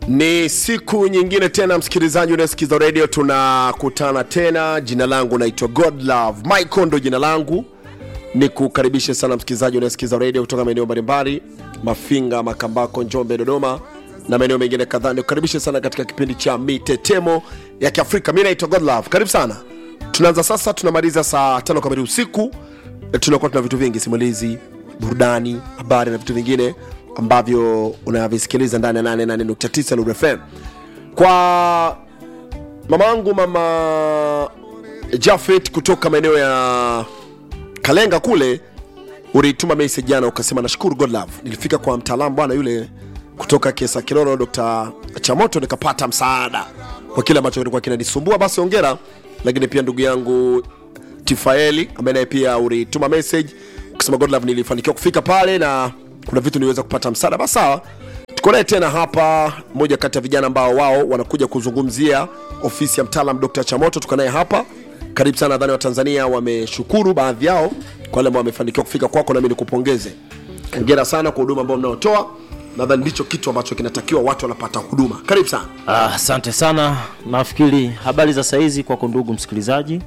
Ni siku nyingine tena, msikilizaji unayesikiza redio, tunakutana tena. Jina langu naitwa Godlove Michael, ndo jina langu. Ni kukaribishe sana msikilizaji unayesikiza redio kutoka maeneo mbalimbali, Mafinga, Makambako, Njombe, Dodoma na maeneo mengine kadhaa. Nikukaribishe sana katika kipindi cha mitetemo ya Kiafrika. Mi naitwa Godlove, karibu sana. Tunaanza sasa, tunamaliza saa tano kamili usiku. E, tunakuwa tuna vitu vingi, simulizi, burudani, habari na vitu vingine ambavyo unavisikiliza ndani ya 88.9 Nuru FM. Kwa mama wangu mama Jafet kutoka maeneo ya Kalenga kule, ulituma message jana ukasema, nashukuru Godlove, nilifika kwa mtaalamu bwana yule kutoka Kesa Kilolo, Dr. Chamoto, nikapata msaada kwa kile ambacho kilikuwa kinanisumbua. Basi ongera. Lakini pia ndugu yangu Tifaeli ambaye naye pia ulituma message ukisema Godlove, nilifanikiwa kufika pale na kuna vitu niweza kupata msaada. Basi sawa, tuko naye tena hapa, mmoja kati ya vijana ambao wao wanakuja kuzungumzia ofisi ya mtaalam Dr. Chamoto. Tuko naye hapa, karibu sana. Nadhani Watanzania wameshukuru baadhi yao kwa wale ambao wamefanikiwa kufika kwako, nami nikupongeze. Hongera sana kwa huduma ambao mnaotoa. Nadhani ndicho kitu ambacho kinatakiwa, watu wanapata huduma. Karibu sana. Ah, Asante sana. Nafikiri habari za saizi kwako ndugu msikilizaji,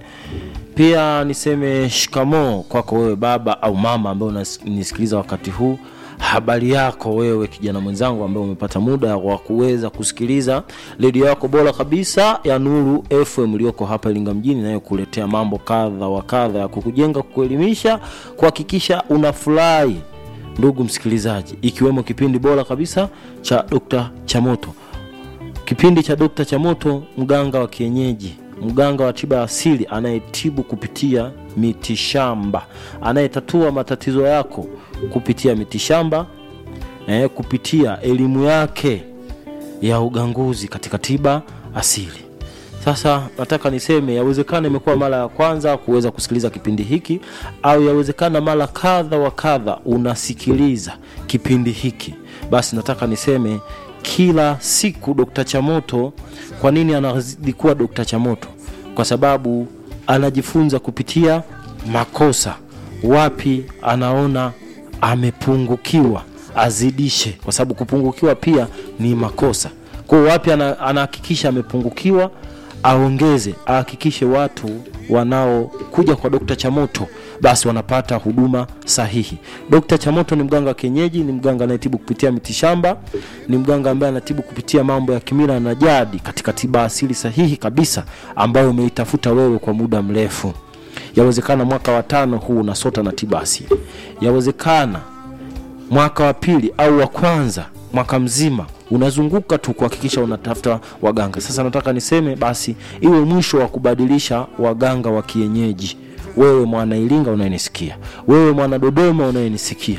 pia niseme shikamoo kwako wewe baba au mama ambaye unanisikiliza wakati huu. Habari yako wewe kijana mwenzangu ambaye umepata muda wa kuweza kusikiliza redio yako bora kabisa ya Nuru FM iliyoko hapa Iringa mjini, inayokuletea mambo kadha wa kadha ya kukujenga, kukuelimisha, kuhakikisha unafurahi ndugu msikilizaji, ikiwemo kipindi bora kabisa cha Dr. Chamoto kipindi cha Dr. Chamoto, mganga wa kienyeji, mganga wa tiba asili anayetibu kupitia mitishamba, anayetatua matatizo yako kupitia mitishamba eh, kupitia elimu yake ya uganguzi katika tiba asili. Sasa nataka niseme, yawezekana imekuwa mara ya kwanza kuweza kusikiliza kipindi hiki, au yawezekana mara kadha wa kadha unasikiliza kipindi hiki, basi nataka niseme kila siku Dr. Chamoto. Kwa nini anazidi kuwa Dr. Chamoto? Kwa sababu anajifunza kupitia makosa, wapi anaona amepungukiwa azidishe, kwa sababu kupungukiwa pia ni makosa. Kwa hiyo wapi ana- anahakikisha amepungukiwa aongeze, ahakikishe watu wanaokuja kwa Dr. Chamoto basi wanapata huduma sahihi. Dr. Chamoto ni mganga wa kienyeji, ni mganga anayetibu kupitia mitishamba, ni mganga ambaye anatibu kupitia mambo ya kimila na jadi katika tiba asili sahihi kabisa ambayo umeitafuta wewe kwa muda mrefu. Yawezekana mwaka wa tano huu unasota na tiba asili, yawezekana mwaka wa pili au wa kwanza mwaka mzima unazunguka tu kuhakikisha unatafuta waganga. Sasa nataka niseme basi iwe mwisho wa kubadilisha waganga wa kienyeji. Wewe mwana Iringa unayenisikia, wewe mwana Dodoma unayenisikia,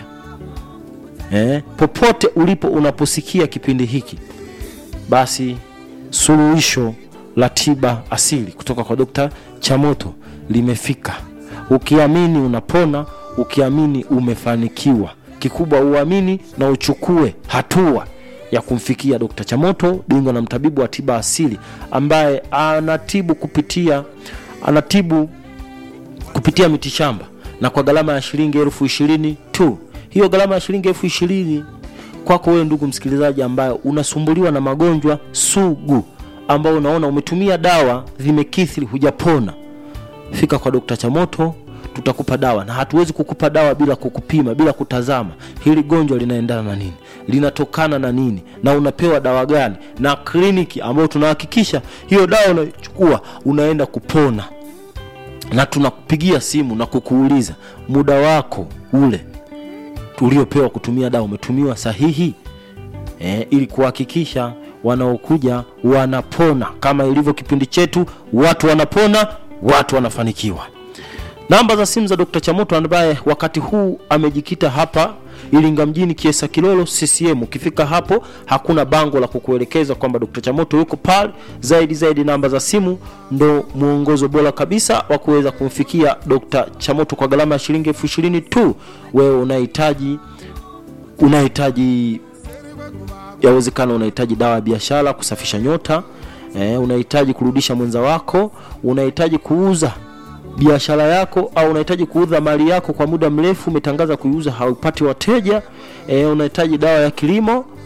eh, popote ulipo unaposikia kipindi hiki, basi suluhisho la tiba asili kutoka kwa Dokta Chamoto limefika. Ukiamini unapona, ukiamini umefanikiwa. Kikubwa uamini na uchukue hatua ya kumfikia Dokta Chamoto, bingwa na mtabibu wa tiba asili ambaye anatibu kupitia anatibu kupitia mitishamba na kwa gharama ya shilingi elfu ishirini tu. Hiyo gharama ya shilingi elfu ishirini kwako wewe ndugu msikilizaji, ambaye unasumbuliwa na magonjwa sugu, ambao unaona umetumia dawa zimekithiri, hujapona, fika kwa Dokta Chamoto, tutakupa dawa, na hatuwezi kukupa dawa bila kukupima, bila kutazama hili gonjwa linaendana na nini, linatokana na nini, na unapewa dawa gani, na kliniki ambayo tunahakikisha hiyo dawa unachukua unaenda kupona na tunakupigia simu na kukuuliza muda wako ule uliopewa kutumia dawa umetumiwa sahihi e, ili kuhakikisha wanaokuja wanapona kama ilivyo kipindi chetu, watu wanapona, watu wanafanikiwa. Namba za simu za Dr. Chamoto ambaye wakati huu amejikita hapa Iringa mjini Kiesa Kilolo CCM. Ukifika hapo hakuna bango la kukuelekeza kwamba Dr. Chamoto yuko pale. Zaidi zaidi, namba za simu ndo mwongozo bora kabisa wa kuweza kumfikia Dr. Chamoto kwa gharama ya shilingi elfu ishirini tu. Wewe unahitaji unahitaji yawezekana unahitaji dawa ya biashara kusafisha nyota eh, unahitaji kurudisha mwenza wako, unahitaji kuuza biashara yako au unahitaji kuuza mali yako kwa muda mrefu, umetangaza kuiuza haupati wateja e, unahitaji dawa ya kilimo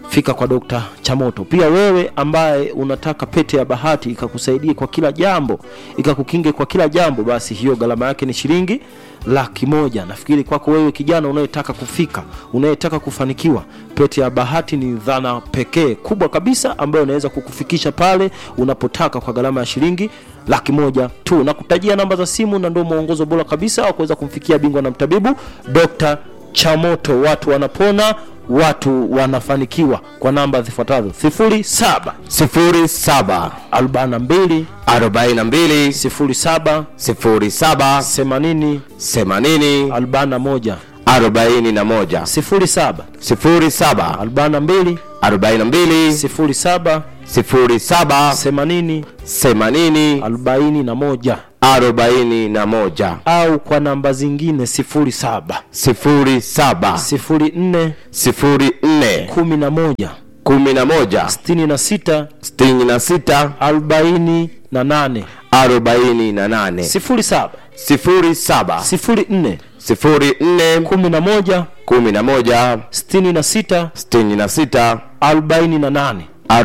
fika kwa Dokta Chamoto. Pia wewe ambaye unataka pete ya bahati ikakusaidie kwa kila jambo, ikakukinge kwa kila jambo, basi hiyo gharama yake ni shilingi laki moja. Nafikiri kwako wewe kijana unayetaka kufika, unayetaka kufanikiwa, pete ya bahati ni dhana pekee kubwa kabisa ambayo inaweza kukufikisha pale unapotaka kwa gharama ya shilingi laki moja tu. Na kutajia namba za simu, na ndio mwongozo bora kabisa wa kuweza kumfikia bingwa na mtabibu Dr. Chamoto. Watu wanapona, watu wanafanikiwa kwa namba zifuatazo: 07 07 42 42 07 07 80 80 41 41 07 07 42 42 07 07 80 80 41 41 au kwa namba zingine 07 07 04 04 11 11 66 66 48 48 07 07 04 04 11 11 66 66 48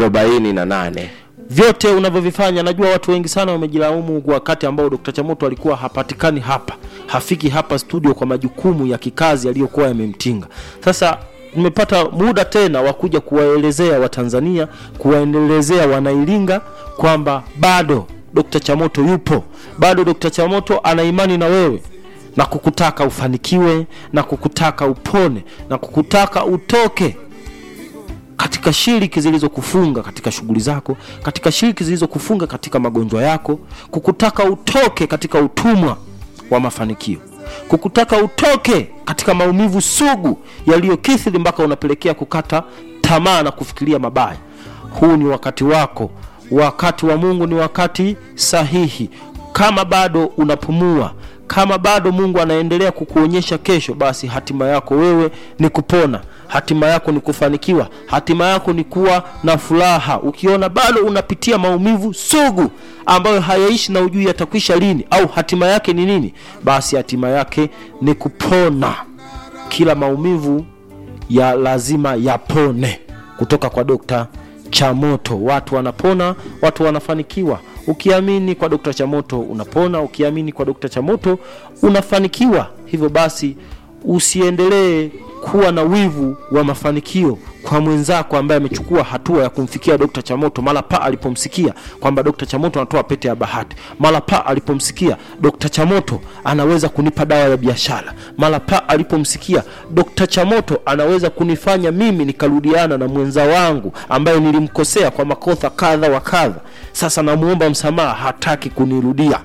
48 vyote unavyovifanya najua watu wengi sana wamejilaumu kwa wakati ambao Dr. Chamoto alikuwa hapatikani hapa hafiki hapa studio kwa majukumu ya kikazi yaliyokuwa yamemtinga sasa nimepata muda tena wa kuja kuwaelezea watanzania kuwaendelezea wanailinga kwamba bado Dr. Chamoto yupo bado Dr. Chamoto ana imani na wewe na kukutaka ufanikiwe na kukutaka upone na kukutaka utoke katika shiriki zilizokufunga katika shughuli zako katika shiriki zilizokufunga katika magonjwa yako kukutaka utoke katika utumwa wa mafanikio kukutaka utoke katika maumivu sugu yaliyokithiri mpaka unapelekea kukata tamaa na kufikiria mabaya huu ni wakati wako wakati wa mungu ni wakati sahihi kama bado unapumua kama bado mungu anaendelea kukuonyesha kesho basi hatima yako wewe ni kupona hatima yako ni kufanikiwa hatima yako ni kuwa na furaha ukiona bado unapitia maumivu sugu ambayo hayaishi na ujui yatakwisha lini au hatima yake ni nini basi hatima yake ni kupona kila maumivu ya lazima yapone kutoka kwa dokta chamoto watu wanapona watu wanafanikiwa ukiamini kwa dokta chamoto unapona ukiamini kwa dokta chamoto unafanikiwa hivyo basi usiendelee kuwa na wivu wa mafanikio kwa mwenzako ambaye amechukua hatua ya kumfikia Dr. Chamoto mara pa alipomsikia kwamba Dr. Chamoto anatoa pete ya bahati, mara pa alipomsikia Dr. Chamoto anaweza kunipa dawa ya biashara, mara pa alipomsikia Dr. Chamoto anaweza kunifanya mimi nikarudiana na mwenza wangu ambaye nilimkosea kwa makosa kadha wa kadha. Sasa namuomba msamaha, hataki kunirudia.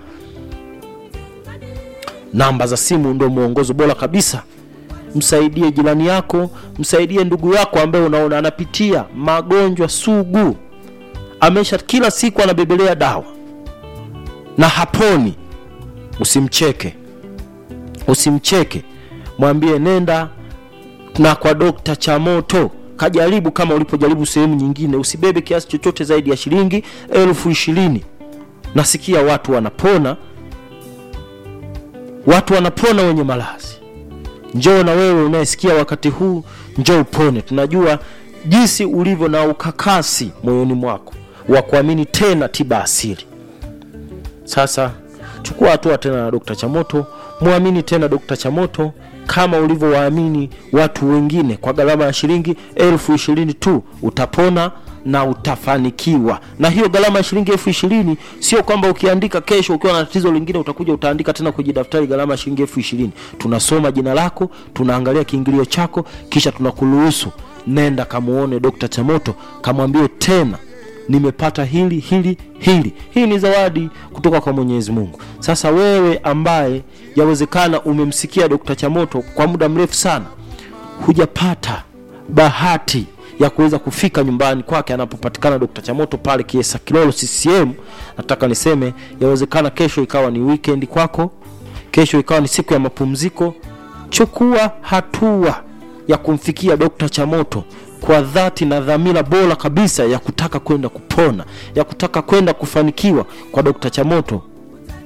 Namba za simu ndio mwongozo bora kabisa msaidie jirani yako msaidie ndugu yako ambaye unaona anapitia magonjwa sugu amesha kila siku anabebelea dawa na haponi usimcheke usimcheke mwambie nenda na kwa dokta chamoto kajaribu kama ulipojaribu sehemu nyingine usibebe kiasi chochote zaidi ya shilingi elfu ishirini nasikia watu wanapona watu wanapona wenye malazi njoo na wewe unayesikia wakati huu njoo upone tunajua jinsi ulivyo na ukakasi moyoni mwako wa kuamini tena tiba asili sasa chukua hatua tena na dokta chamoto mwamini tena dokta chamoto kama ulivyowaamini watu wengine kwa gharama ya shilingi elfu ishirini tu utapona na utafanikiwa na hiyo gharama ya shilingi elfu ishirini sio kwamba ukiandika kesho ukiwa na tatizo lingine utakuja utaandika tena kwenye daftari gharama ya shilingi elfu ishirini tunasoma jina lako tunaangalia kiingilio chako kisha tunakuruhusu nenda kamuone dokta chamoto kamwambie tena nimepata hili hili hili hii ni zawadi kutoka kwa mwenyezi mungu sasa wewe ambaye yawezekana umemsikia dokta chamoto kwa muda mrefu sana hujapata bahati ya kuweza kufika nyumbani kwake anapopatikana dokta chamoto pale kiesa kilolo ccm nataka niseme yawezekana kesho ikawa ni weekend kwako kesho ikawa ni siku ya mapumziko chukua hatua ya kumfikia dokta chamoto kwa dhati na dhamira bora kabisa ya kutaka kwenda kupona ya kutaka kwenda kufanikiwa kwa dokta chamoto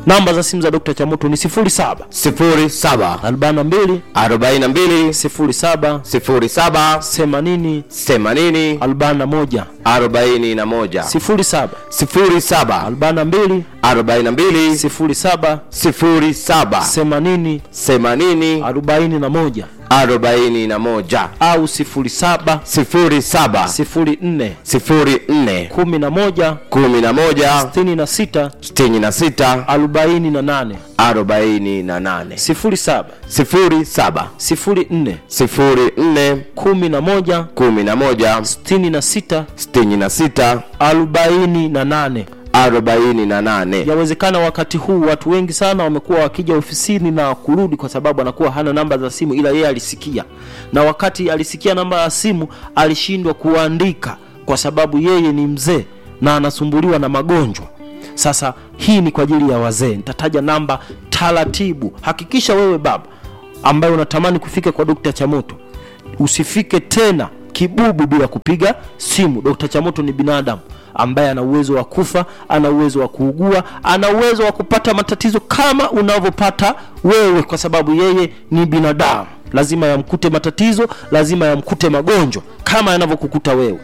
namba za simu za dr chamoto ni 07 07 42 42 07 07 80 80 41 41 07 07 42 42 07 07 80 80 41 41 au 07 07 04 04 11 11 66 66 48 48 07 07 04 04 11 11 66 66 48 48 yawezekana wakati huu watu wengi sana wamekuwa wakija ofisini na kurudi kwa sababu anakuwa hana namba za simu ila yeye alisikia na wakati alisikia namba ya simu alishindwa kuandika kwa sababu yeye ni mzee na anasumbuliwa na magonjwa sasa hii ni kwa ajili ya wazee nitataja namba taratibu hakikisha wewe baba ambaye unatamani kufika kwa dokta chamoto usifike tena kibubu bila kupiga simu dokta chamoto ni binadamu ambaye ana uwezo wa kufa ana uwezo wa kuugua ana uwezo wa kupata matatizo kama unavyopata wewe kwa sababu yeye ni binadamu lazima yamkute matatizo lazima yamkute magonjwa kama yanavyokukuta wewe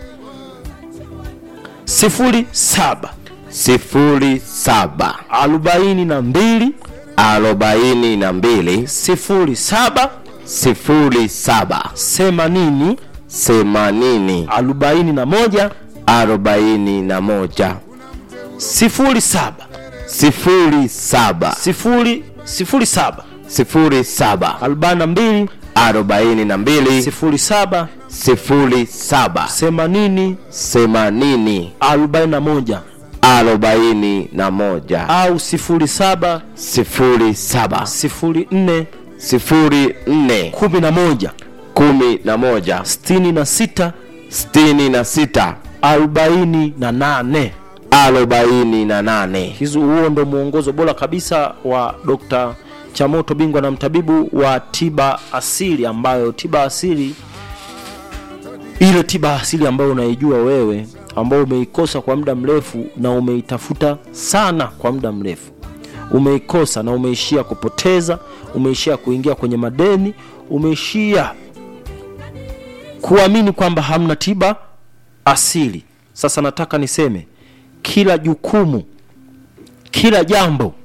sifuri saba sifuri saba arobaini na mbili arobaini na mbili sifuri saba sifuri saba themanini themanini arobaini na moja arobaini na moja sifuri saba sifuri saba sifuri sifuri saba sifuri saba arobaini na mbili arobaini na mbili sifuri saba sifuri saba themanini themanini arobaini na moja arobaini na moja au sifuri saba sifuri saba sifuri nne sifuri nne kumi na moja kumi na moja sitini na sita sitini na sita arobaini na nane arobaini na nane hizo huo ndo mwongozo bora kabisa wa dr chamoto bingwa na mtabibu wa tiba asili ambayo tiba asili ile tiba asili ambayo unaijua wewe ambayo umeikosa kwa muda mrefu na umeitafuta sana kwa muda mrefu umeikosa na umeishia kupoteza umeishia kuingia kwenye madeni umeishia kuamini kwamba hamna tiba asili sasa nataka niseme kila jukumu kila jambo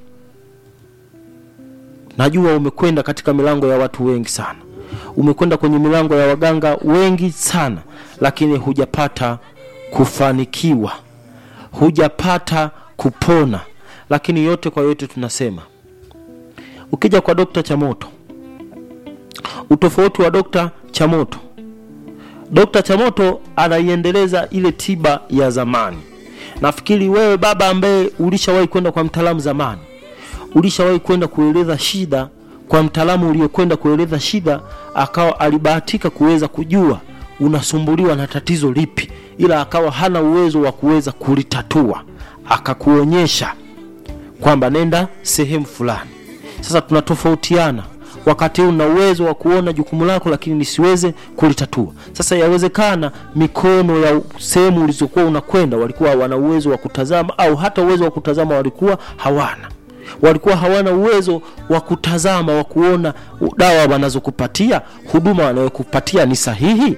najua umekwenda katika milango ya watu wengi sana umekwenda kwenye milango ya waganga wengi sana lakini hujapata kufanikiwa hujapata kupona lakini yote kwa yote tunasema ukija kwa dokta chamoto utofauti wa dokta chamoto dokta chamoto anaiendeleza ile tiba ya zamani nafikiri wewe baba ambaye ulishawahi kwenda kwa mtaalamu zamani ulishawahi kwenda kueleza shida kwa mtaalamu uliokwenda kueleza shida akawa alibahatika kuweza kujua unasumbuliwa na tatizo lipi ila akawa hana uwezo wa kuweza kulitatua akakuonyesha kwamba nenda sehemu fulani sasa tunatofautiana wakati huu na uwezo wa kuona jukumu lako lakini nisiweze kulitatua sasa yawezekana mikono ya sehemu ulizokuwa unakwenda walikuwa wana uwezo wa kutazama au hata uwezo wa kutazama walikuwa hawana walikuwa hawana uwezo wa kutazama wa kuona dawa wanazokupatia huduma wanayokupatia ni sahihi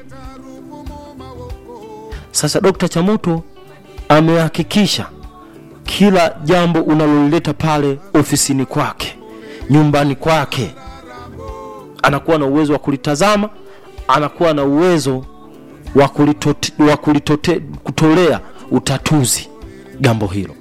sasa dokta chamoto amehakikisha kila jambo unalolileta pale ofisini kwake nyumbani kwake anakuwa na uwezo wa kulitazama anakuwa na uwezo wa kulitote- wa kulitote- kutolea utatuzi jambo hilo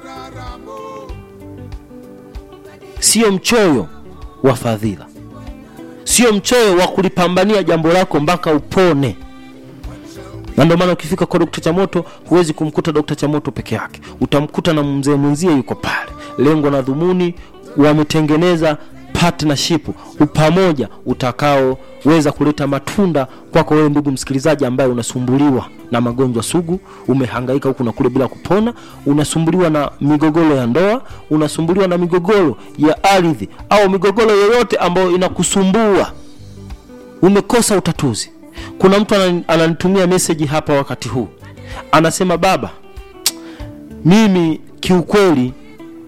sio mchoyo wa fadhila sio mchoyo wa kulipambania jambo lako mpaka upone na ndio maana ukifika kwa dokta chamoto huwezi kumkuta dokta chamoto peke yake utamkuta na mzee mwenzie yuko pale lengo na dhumuni wametengeneza partnership upamoja utakaoweza kuleta matunda kwako wewe ndugu msikilizaji ambaye unasumbuliwa na magonjwa sugu umehangaika huku na kule bila kupona unasumbuliwa na migogoro ya ndoa unasumbuliwa na migogoro ya ardhi au migogoro yoyote ambayo inakusumbua umekosa utatuzi kuna mtu anani- ananitumia meseji hapa wakati huu anasema baba mimi kiukweli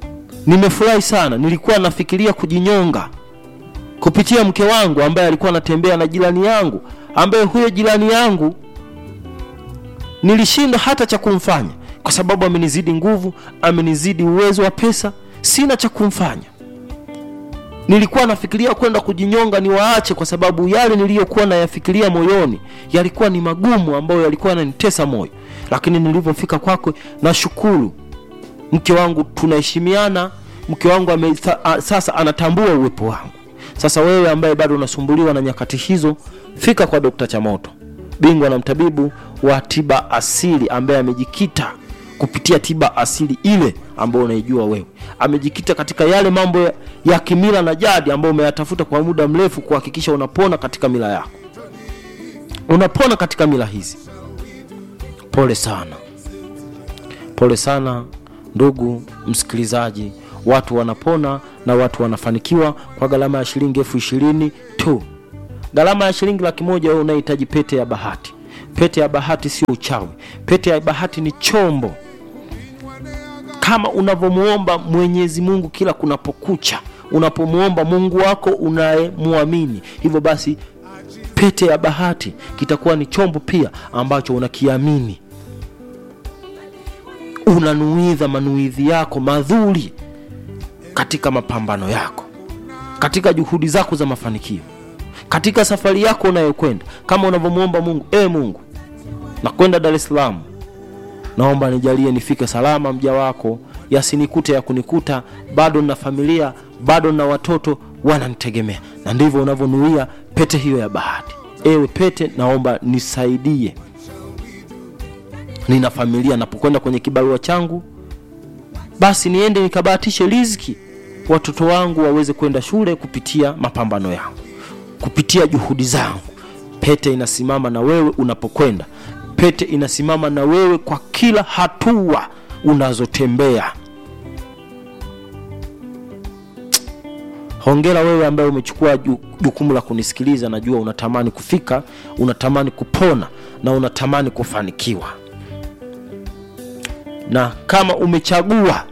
nimefurahi sana nilikuwa nafikiria kujinyonga kupitia mke wangu ambaye alikuwa anatembea na jirani yangu ambaye huyo jirani yangu nilishindwa hata cha kumfanya kwa sababu amenizidi nguvu amenizidi uwezo wa pesa sina cha kumfanya nilikuwa nafikiria kwenda kujinyonga niwaache kwa sababu yale niliyokuwa nayafikiria moyoni yalikuwa ni magumu ambayo yalikuwa yananitesa moyo lakini nilivyofika kwako nashukuru mke wangu tunaheshimiana mke wangu ame, a, sasa anatambua uwepo wangu sasa wewe ambaye bado unasumbuliwa na nyakati hizo fika kwa dokta chamoto bingwa na mtabibu wa tiba asili ambaye amejikita kupitia tiba asili ile ambayo unaijua wewe amejikita katika yale mambo ya, ya kimila na jadi ambayo umeyatafuta kwa muda mrefu kuhakikisha unapona katika mila yako unapona katika mila hizi pole sana pole sana ndugu msikilizaji watu wanapona na watu wanafanikiwa kwa gharama ya shilingi elfu ishirini tu gharama ya shilingi laki moja wewe unahitaji pete ya bahati pete ya bahati sio uchawi pete ya bahati ni chombo kama unavyomuomba mwenyezi mungu kila kunapokucha unapomwomba mungu wako unayemwamini hivyo basi pete ya bahati kitakuwa ni chombo pia ambacho unakiamini unanuidha manuidhi yako madhuri katika mapambano yako katika juhudi zako za mafanikio katika safari yako unayokwenda kama unavyomwomba mungu e mungu nakwenda dar es salaam naomba nijalie nifike salama mja wako yasinikute ya kunikuta bado na familia bado na watoto wananitegemea na ndivyo unavyonuia pete hiyo ya bahati ewe pete naomba nisaidie nina familia napokwenda kwenye kibarua changu basi niende nikabahatishe riziki watoto wangu waweze kwenda shule kupitia mapambano yangu kupitia juhudi zangu pete inasimama na wewe unapokwenda pete inasimama na wewe kwa kila hatua unazotembea hongera wewe ambaye umechukua jukumu la kunisikiliza najua unatamani kufika unatamani kupona na unatamani kufanikiwa na kama umechagua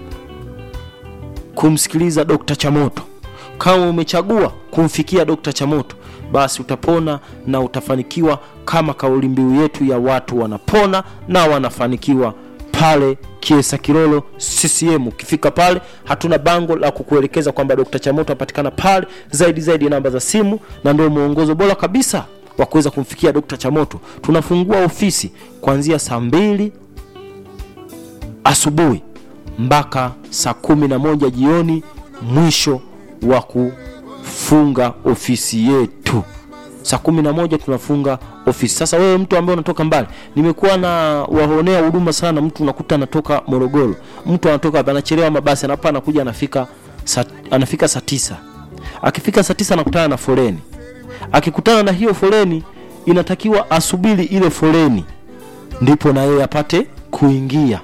kumsikiliza dokta chamoto kama umechagua kumfikia dokta chamoto basi utapona na utafanikiwa kama kauli mbiu yetu ya watu wanapona na wanafanikiwa pale kiesa kirolo ccm ukifika pale hatuna bango la kukuelekeza kwamba dokta chamoto apatikana pale zaidi zaidi namba za simu na ndio mwongozo bora kabisa wa kuweza kumfikia dokta chamoto tunafungua ofisi kuanzia saa mbili asubuhi mpaka saa kumi na moja jioni mwisho wa kufunga ofisi yetu saa kumi na moja tunafunga ofisi sasa wewe mtu ambaye unatoka mbali nimekuwa na waonea huduma sana mtu unakuta anatoka morogoro mtu anatoka anachelewa mabasi anapa anakuja anafika sa, anafika saa tisa akifika saa tisa anakutana na foleni akikutana na hiyo foleni inatakiwa asubiri ile foleni ndipo na yeye apate kuingia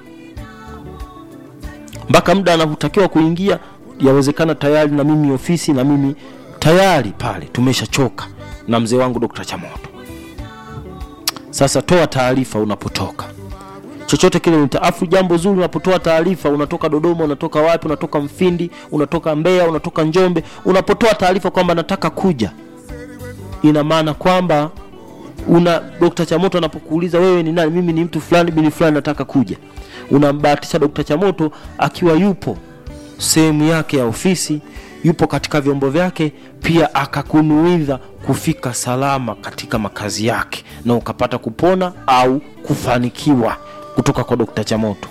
mpaka muda anapotakiwa kuingia yawezekana tayari na mimi ofisi na mimi tayari pale tumeshachoka na mzee wangu dokta chamoto sasa toa taarifa unapotoka chochote kile nitaafu jambo zuri unapotoa taarifa unatoka dodoma unatoka wapi unatoka mfindi unatoka mbeya unatoka njombe unapotoa taarifa kwamba nataka kuja ina maana kwamba una dokta chamoto anapokuuliza wewe ni nani mimi ni mtu fulani bili fulani nataka kuja unambahatisha dokta chamoto akiwa yupo sehemu yake ya ofisi yupo katika vyombo vyake pia akakunuidha kufika salama katika makazi yake na ukapata kupona au kufanikiwa kutoka kwa dokta chamoto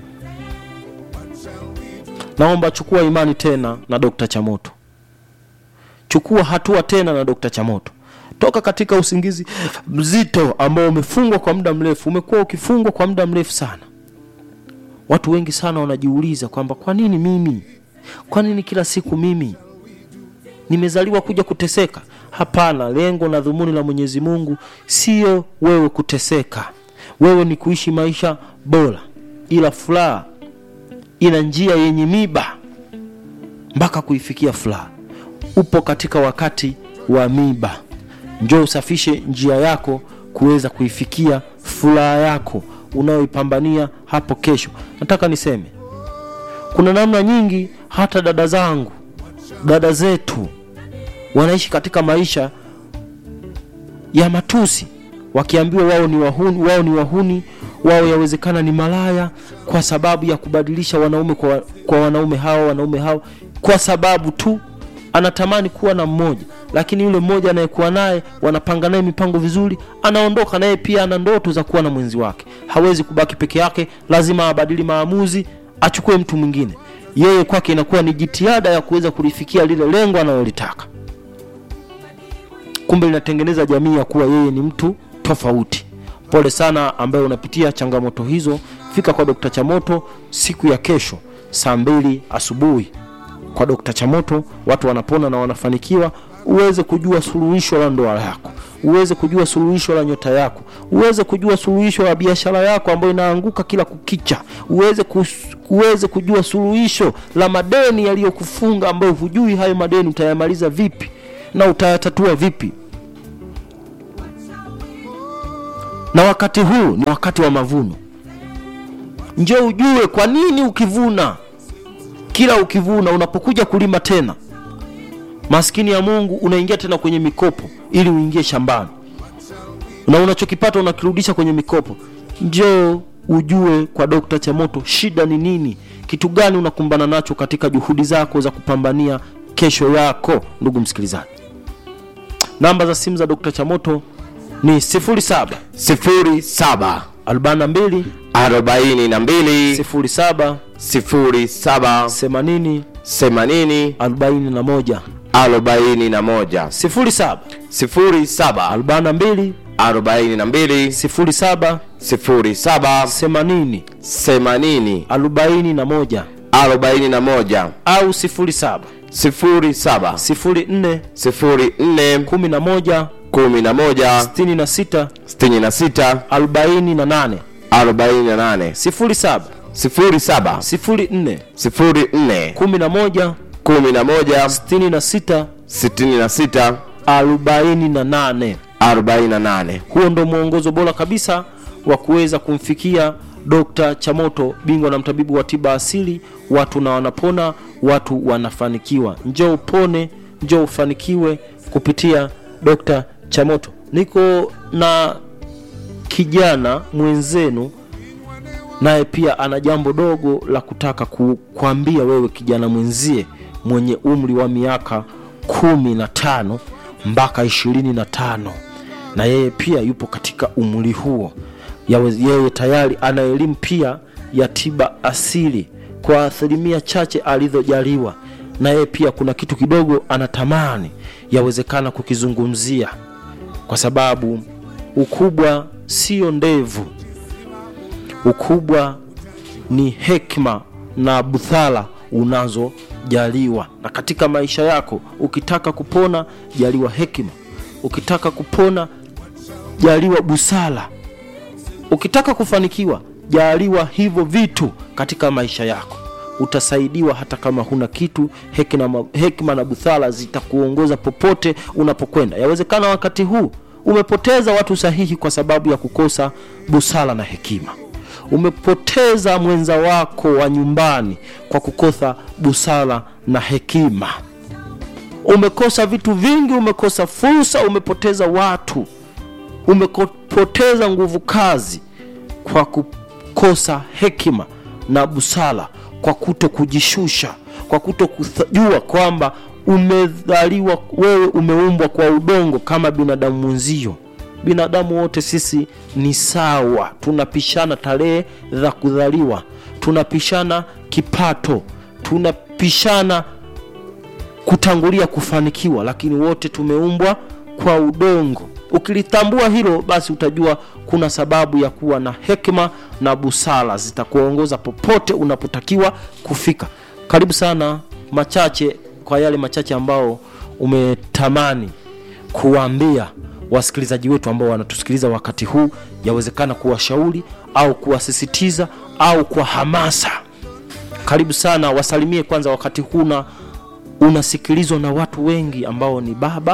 naomba chukua imani tena na dokta chamoto chukua hatua tena na dokta chamoto toka katika usingizi mzito ambao umefungwa kwa muda mrefu umekuwa ukifungwa kwa muda mrefu sana watu wengi sana wanajiuliza kwamba kwa nini mimi kwa nini kila siku mimi nimezaliwa kuja kuteseka hapana lengo na dhumuni la mwenyezi mungu sio wewe kuteseka wewe ni kuishi maisha bora ila furaha ina njia yenye miba mpaka kuifikia furaha upo katika wakati wa miba njoo usafishe njia yako kuweza kuifikia furaha yako unayoipambania hapo kesho nataka niseme kuna namna nyingi hata dada zangu dada zetu wanaishi katika maisha ya matusi wakiambiwa wao ni wahuni wao ni wahuni wao yawezekana ni malaya kwa sababu ya kubadilisha wanaume kwa, kwa wanaume hawa wanaume hawa kwa sababu tu anatamani kuwa na mmoja lakini yule mmoja anayekuwa naye wanapanga naye mipango vizuri anaondoka naye pia ana ndoto za kuwa na mwenzi wake hawezi kubaki peke yake lazima abadili maamuzi achukue mtu mwingine yeye kwake inakuwa ni jitihada ya kuweza kulifikia lile lengo analolitaka kumbe linatengeneza jamii ya kuwa yeye ni mtu tofauti pole sana ambaye unapitia changamoto hizo fika kwa dokta chamoto siku ya kesho saa mbili asubuhi kwa dokta chamoto watu wanapona na wanafanikiwa uweze kujua suluhisho la ndoa yako uweze kujua suluhisho la nyota yako uweze kujua suluhisho la biashara yako ambayo inaanguka kila kukicha uweze, kus, uweze kujua suluhisho la madeni yaliyokufunga ambayo hujui hayo madeni utayamaliza vipi na utayatatua vipi na wakati huu ni wakati wa mavuno njo ujue kwa nini ukivuna kila ukivuna unapokuja kulima tena maskini ya mungu unaingia tena kwenye mikopo ili uingie shambani na unachokipata unakirudisha kwenye mikopo njoo ujue kwa dokta chamoto shida ni nini kitu gani unakumbana nacho katika juhudi zako za kupambania kesho yako ndugu msikilizaji namba za simu za dokta chamoto ni 07 sifuri saba 42 arobaini na mbili 07 sifuri saba 80 themanini 41 arobaini na moja 07 sifuri saba 42 arobaini na mbili 07 sifuri saba 80 themanini 41 arobaini na moja au 07 sifuri saba 04 sifuri nne 11 kumi na moja 66 sitini na sita 48 arobaini na nane 07 sifuri saba 04 sifuri nne 11 kumi na moja 66 sitini na sita 48 arobaini na nane huo ndo mwongozo bora kabisa wa kuweza kumfikia Dr. Chamoto, bingwa na mtabibu wa tiba asili. Watu na wanapona, watu wanafanikiwa. Njoo upone, njoo ufanikiwe kupitia Dr. Chamoto. Niko na kijana mwenzenu naye pia ana jambo dogo la kutaka ku, kuambia wewe kijana mwenzie mwenye umri wa miaka kumi na tano mpaka ishirini na tano na yeye pia yupo katika umri huo Yawe, yeye tayari ana elimu pia ya tiba asili kwa asilimia chache alizojaliwa na yeye pia kuna kitu kidogo anatamani yawezekana kukizungumzia kwa sababu ukubwa sio ndevu ukubwa ni hekima na busara unazojaliwa na katika maisha yako ukitaka kupona jaliwa hekima ukitaka kupona jaliwa busara ukitaka kufanikiwa jaliwa hivyo vitu katika maisha yako utasaidiwa hata kama huna kitu hekima, hekima na busara zitakuongoza popote unapokwenda yawezekana wakati huu umepoteza watu sahihi kwa sababu ya kukosa busara na hekima umepoteza mwenza wako wa nyumbani kwa kukosa busara na hekima umekosa vitu vingi umekosa fursa umepoteza watu umepoteza nguvu kazi kwa kukosa hekima na busara kwa kuto kujishusha kwa kuto kujua kwamba umedhaliwa wewe umeumbwa kwa udongo kama binadamu mwenzio binadamu wote sisi ni sawa tunapishana tarehe za kudhaliwa tunapishana kipato tunapishana kutangulia kufanikiwa lakini wote tumeumbwa kwa udongo ukilitambua hilo basi utajua kuna sababu ya kuwa na hekima na busara zitakuongoza popote unapotakiwa kufika karibu sana machache kwa yale machache ambao umetamani kuwaambia wasikilizaji wetu ambao wanatusikiliza wakati huu yawezekana kuwashauri au kuwasisitiza au kwa hamasa karibu sana wasalimie kwanza wakati huu na unasikilizwa na watu wengi ambao ni baba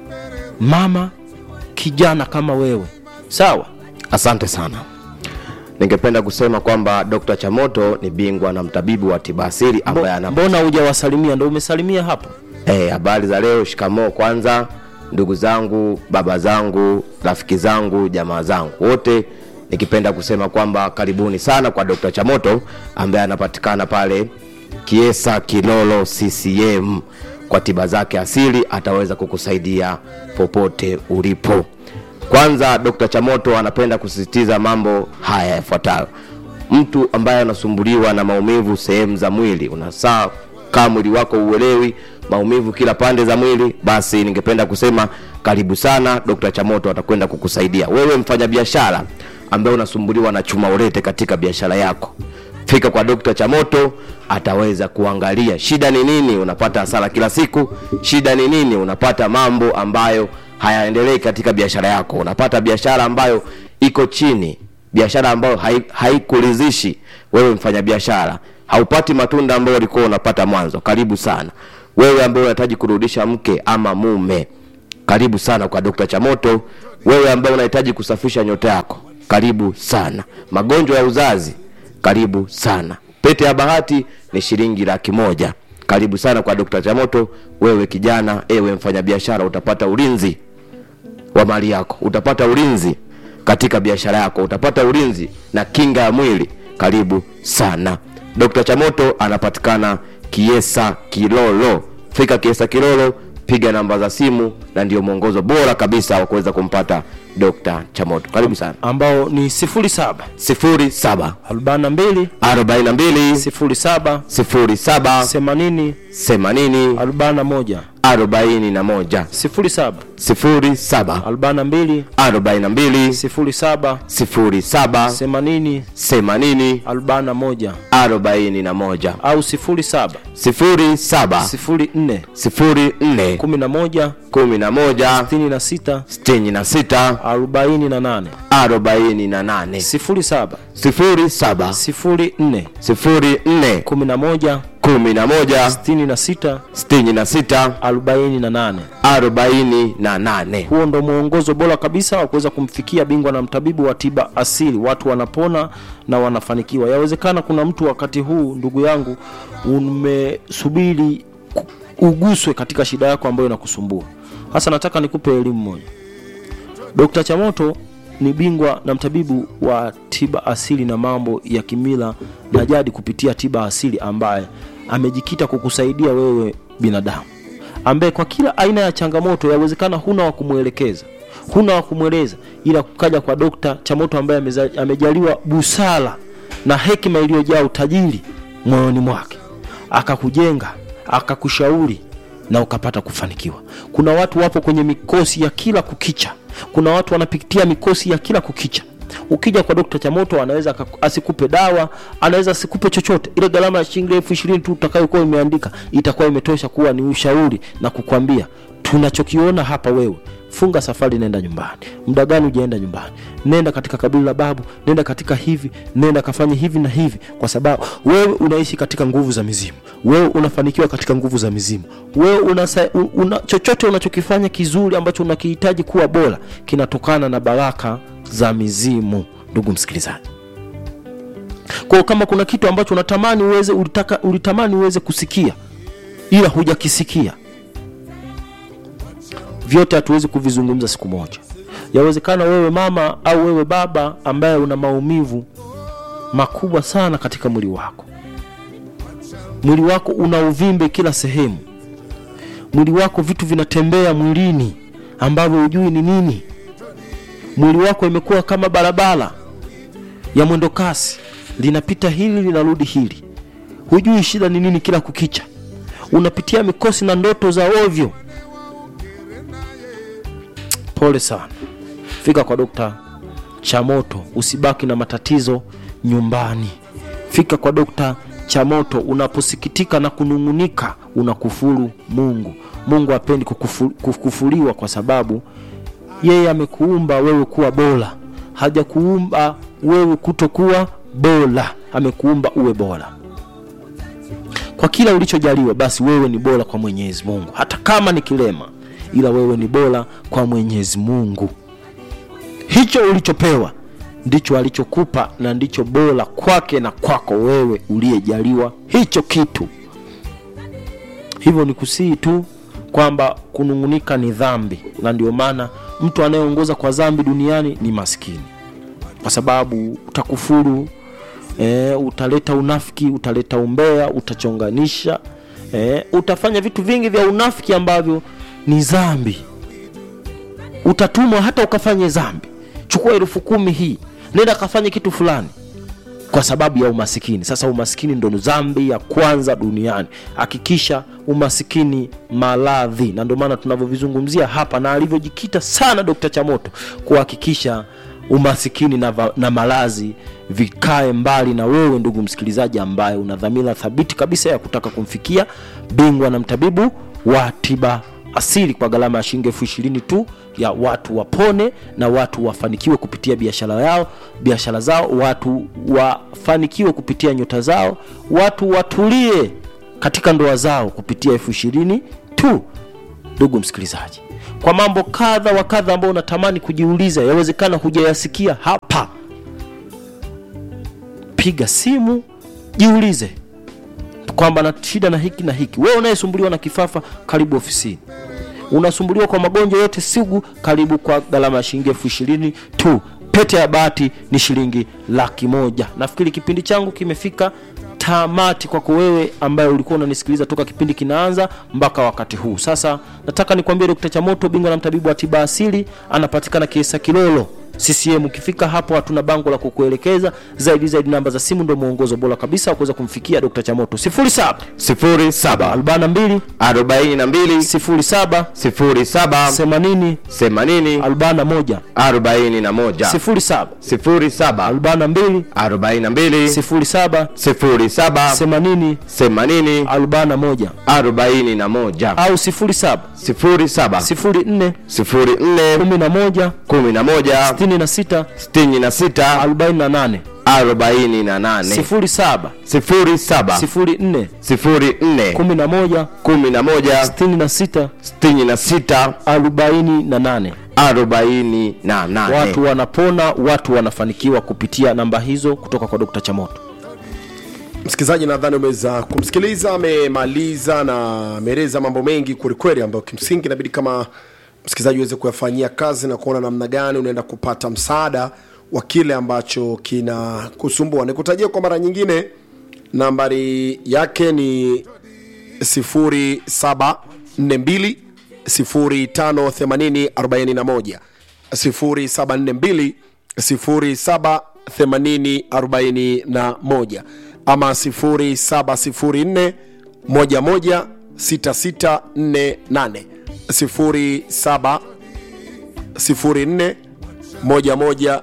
mama kijana kama wewe sawa asante sana ningependa kusema kwamba Dr. Chamoto ni bingwa na mtabibu wa tiba asili ambaye ana mbona hujawasalimia ndo umesalimia hapo Eh, habari za leo, shikamoo kwanza, ndugu zangu, baba zangu, rafiki zangu, jamaa zangu wote, nikipenda kusema kwamba karibuni sana kwa Dr. Chamoto ambaye anapatikana pale Kiesa Kilolo CCM. Kwa tiba zake asili ataweza kukusaidia popote ulipo. Kwanza, Dr. Chamoto anapenda kusisitiza mambo haya yafuatayo mtu ambaye anasumbuliwa na maumivu sehemu za mwili unasaa kaa mwili wako uelewi maumivu kila pande za mwili basi ningependa kusema karibu sana dr chamoto atakwenda kukusaidia wewe mfanyabiashara ambaye unasumbuliwa na chuma ulete katika biashara yako fika kwa dr chamoto ataweza kuangalia shida ni nini unapata hasara kila siku shida ni nini unapata mambo ambayo hayaendelei katika biashara yako unapata biashara ambayo iko chini biashara ambayo hai- haikuridhishi wewe mfanyabiashara haupati matunda ambayo ulikuwa unapata mwanzo karibu sana wewe ambaye unahitaji kurudisha mke ama mume karibu sana kwa dokta chamoto wewe ambaye unahitaji kusafisha nyota yako karibu sana magonjwa ya uzazi karibu sana pete ya bahati ni shilingi laki moja karibu sana kwa dokta chamoto wewe kijana ewe mfanyabiashara utapata ulinzi wa mali yako utapata ulinzi katika biashara yako utapata ulinzi na kinga ya mwili karibu sana dr chamoto anapatikana kiesa kilolo fika kiesa kilolo piga namba za simu na ndio mwongozo bora kabisa wa kuweza kumpata dr chamoto karibu sana ambao ni 07 07 42 42 07 07 80 80 41 41 07 07 42 42 07 07 80 80 41 41 au 07 07 04 04 11 11 66 66 48 48 07 07 04 04 11 11 66 66 48 48 huo ndo mwongozo bora kabisa wa kuweza kumfikia bingwa na mtabibu wa tiba asili watu wanapona na wanafanikiwa yawezekana kuna mtu wakati huu ndugu yangu umesubiri ku- uguswe katika shida yako ambayo inakusumbua hasa nataka nikupe elimu moja Dr. Chamoto ni bingwa na mtabibu wa tiba asili na mambo ya kimila na jadi kupitia tiba asili ambaye amejikita kukusaidia wewe binadamu ambaye kwa kila aina ya changamoto yawezekana huna wa kumwelekeza huna wa kumweleza ila kukaja kwa Dr. Chamoto ambaye ameza- amejaliwa busara na hekima iliyojaa utajiri moyoni mwake akakujenga akakushauri na ukapata kufanikiwa kuna watu wapo kwenye mikosi ya kila kukicha kuna watu wanapitia mikosi ya kila kukicha ukija kwa dokta chamoto anaweza akaku- asikupe dawa anaweza asikupe chochote ile gharama ya shilingi elfu ishirini tu utakayokuwa imeandika itakuwa imetosha kuwa ni ushauri na kukwambia tunachokiona hapa wewe funga safari nenda nyumbani muda gani ujaenda nyumbani nenda katika kabila la babu nenda katika hivi nenda kafanye hivi na hivi kwa sababu wewe unaishi katika nguvu za mizimu wewe unafanikiwa katika nguvu za mizimu wewe una, una, chochote unachokifanya kizuri ambacho unakihitaji kuwa bora kinatokana na baraka za mizimu ndugu msikilizaji kwao kama kuna kitu ambacho unatamani uweze ulitaka, ulitamani uweze kusikia ila hujakisikia vyote hatuwezi kuvizungumza siku moja yawezekana wewe mama au wewe baba ambaye una maumivu makubwa sana katika mwili wako mwili wako una uvimbe kila sehemu mwili wako vitu vinatembea mwilini ambavyo hujui ni nini mwili wako imekuwa kama barabara ya mwendo kasi linapita hili linarudi hili hujui shida ni nini kila kukicha unapitia mikosi na ndoto za ovyo pole sana fika kwa dokta chamoto usibaki na matatizo nyumbani fika kwa dokta chamoto unaposikitika na kunung'unika unakufuru mungu mungu apendi kukufu, kukufuliwa kwa sababu yeye amekuumba wewe kuwa bora hajakuumba wewe kutokuwa bora amekuumba uwe bora kwa kila ulichojaliwa basi wewe ni bora kwa mwenyezi mungu hata kama ni kilema ila wewe ni bora kwa mwenyezi mungu hicho ulichopewa ndicho alichokupa na ndicho bora kwake na kwako wewe uliyejaliwa hicho kitu hivyo ni kusii tu kwamba kunung'unika ni dhambi na ndio maana mtu anayeongoza kwa dhambi duniani ni maskini kwa sababu utakufuru e, utaleta unafiki utaleta umbea utachonganisha e, utafanya vitu vingi vya unafiki ambavyo ni dhambi utatumwa hata ukafanye dhambi chukua elfu kumi hii nenda kafanye kitu fulani kwa sababu ya umasikini sasa umasikini ndo dhambi ya kwanza duniani hakikisha umasikini maradhi na ndio maana tunavyovizungumzia hapa na alivyojikita sana dkt chamoto kuhakikisha umasikini na, va- na malazi vikae mbali na wewe ndugu msikilizaji ambaye una dhamira thabiti kabisa ya kutaka kumfikia bingwa na mtabibu wa tiba asili kwa gharama ya shilingi elfu ishirini tu ya watu wapone na watu wafanikiwe kupitia biashara yao biashara zao watu wafanikiwe kupitia nyota zao watu watulie katika ndoa zao kupitia elfu ishirini tu ndugu msikilizaji kwa mambo kadha wa kadha ambao unatamani kujiuliza yawezekana hujayasikia hapa piga simu jiulize kwamba na shida na hiki na hiki wewe unayesumbuliwa na kifafa karibu ofisini unasumbuliwa kwa magonjwa yote sugu karibu kwa gharama ya shilingi elfu ishirini tu pete ya bahati ni shilingi laki moja nafikiri kipindi changu kimefika tamati kwako wewe ambaye ulikuwa unanisikiliza toka kipindi kinaanza mpaka wakati huu sasa nataka nikwambie dokta chamoto bingwa na mtabibu wa tiba asili anapatikana kiesa kilolo ccm ukifika hapo hatuna bango la kukuelekeza zaidi zaidi namba za simu ndio mwongozo bora kabisa wa kuweza kumfikia dokta chamoto 07 07 42 42 07 07 80 80 41 41 07 07 42 42 07 07 80 80 41 41 au 07 07 04 04 11 11 66 66 48 48 07 07 04 04 11 11 66 66 48 48 watu wanapona watu wanafanikiwa kupitia namba hizo kutoka kwa dokta chamoto msikilizaji nadhani umeweza kumsikiliza amemaliza na ameeleza mambo mengi kwelikweli ambayo kimsingi inabidi kama msikilizaji uweze kuyafanyia kazi na kuona namna gani unaenda kupata msaada wa kile ambacho kina kusumbua nikutajia kwa mara nyingine nambari yake ni 0742 058041 0742 078041 ama 0704 11 6648 07 04 11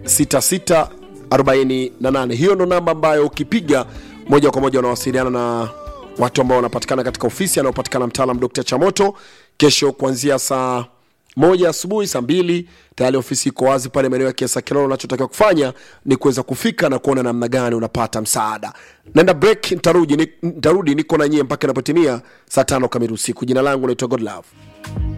6648 hiyo ndo namba ambayo ukipiga moja kwa moja unawasiliana na watu ambao wanapatikana katika ofisi anayopatikana mtaalam dr chamoto kesho kuanzia saa moja asubuhi saa mbili tayari ofisi iko wazi pale maeneo ya kiasa kilolo unachotakiwa kufanya ni kuweza kufika na kuona namna gani unapata msaada naenda break ntarudi, ni- ntarudi niko na nyie mpaka inapotimia saa tano kamili usiku jina langu naitwa godlove